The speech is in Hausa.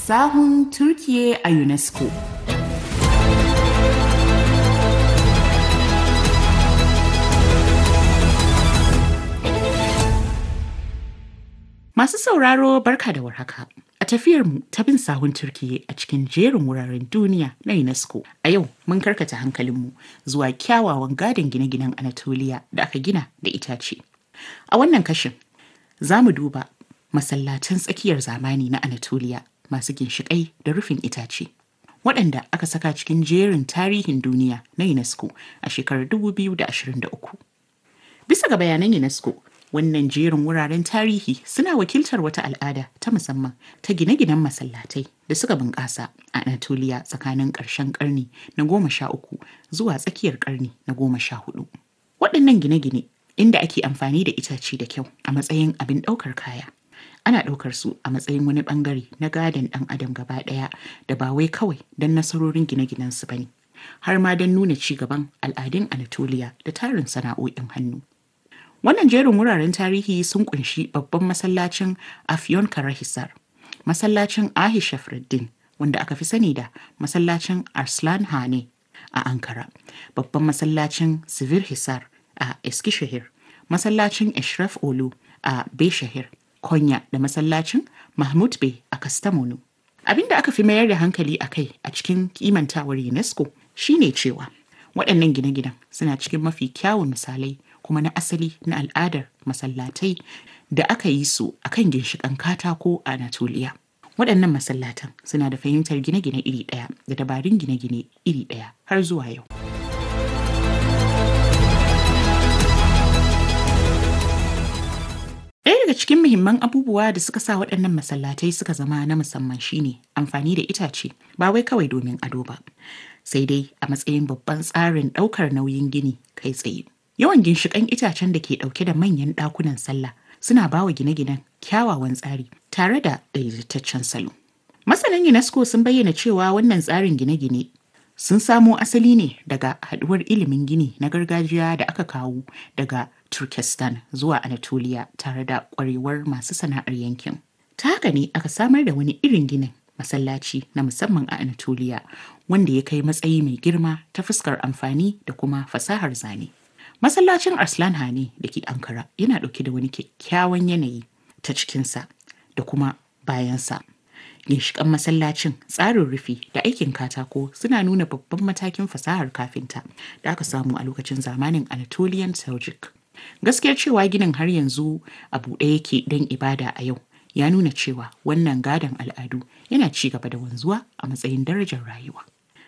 Sahun Turkiye a UNESCO. Masu sauraro barka da warhaka. A tafiyarmu ta bin sahun Turkiye a cikin jerin wuraren duniya na UNESCO. A yau mun karkata hankalinmu zuwa kyawawan gadon gine-ginen Anatolia da aka gina da itace. A wannan kashin za mu duba masallatan tsakiyar zamani na Anatolia masu ginshiƙai da rufin itace. Waɗanda aka saka cikin jerin tarihin duniya na UNESCO a shekarar 2023. Bisa ga bayanan UNESCO, wannan jerin wuraren tarihi suna wakiltar wata al'ada ta musamman ta gine-ginen masallatai da suka bunƙasa a Anatolia tsakanin ƙarshen ƙarni na goma sha uku zuwa tsakiyar ƙarni na goma sha hudu. Waɗannan gine-gine inda ake amfani da itace da kyau a matsayin abin ɗaukar kaya. Ana ɗaukar su a matsayin wani ɓangare na gadon ɗan adam gaba ɗaya da ba wai kawai don nasarorin gine-ginen su bane, har ma don nuna ci gaban al'adun Anatolia da tarin sana'o'in hannu. Wannan jerin wuraren tarihi sun kunshi babban masallacin Afyon Karahisar, masallacin Ahisha Freddin wanda aka fi sani da masallacin Arslan Hane a Ankara, babban masallacin Sivir Hisar a Eskishehir, masallacin Eshraf Olu a Beshahir, Konya da masallacin Mahmud Bey a Kastamonu. Abin da aka fi mayar da hankali a kai a cikin kimantawar UNESCO shine cewa waɗannan gine-ginen suna cikin mafi kyawun misalai kuma na asali na al'adar masallatai da aka yi su a kan ginshiƙan katako a Anatolia. Waɗannan masallatan suna da fahimtar gine-gine iri ɗaya da dabarun gine-gine iri ɗaya har zuwa yau. Ɗaya daga cikin muhimman abubuwa da suka sa waɗannan masallatai suka zama na musamman shine amfani da itace ba wai kawai domin ado ba, sai dai a matsayin babban tsarin ɗaukar nauyin gini kai tsaye. Yawan ginshiƙan itacen da ke ɗauke da manyan ɗakunan sallah suna ba wa gine-ginen kyawawan tsari tare da daidaitaccen salo. Masanan UNESCO sun bayyana cewa wannan tsarin gine-gine sun samo asali ne daga haɗuwar ilimin gini na gargajiya da aka kawo daga Turkestan zuwa Anatolia tare da ƙwarewar masu sana'ar yankin. Ta haka ne aka samar da wani irin ginin masallaci na musamman a Anatolia wanda ya kai matsayi mai girma ta fuskar amfani da kuma fasahar zane. Masallacin Arslan Hane da ke Ankara yana ɗauke da wani kyakkyawan yanayi ta cikinsa da kuma bayansa. Ginshiƙan masallacin tsarin rufi da aikin katako suna nuna babban matakin fasahar kafinta da aka samu a lokacin zamanin Anatolian Seljuk. Gaskiyar cewa ginin har yanzu a buɗe yake don ibada a yau ya nuna cewa wannan gadon al'adu yana ci gaba da wanzuwa a matsayin darajar rayuwa.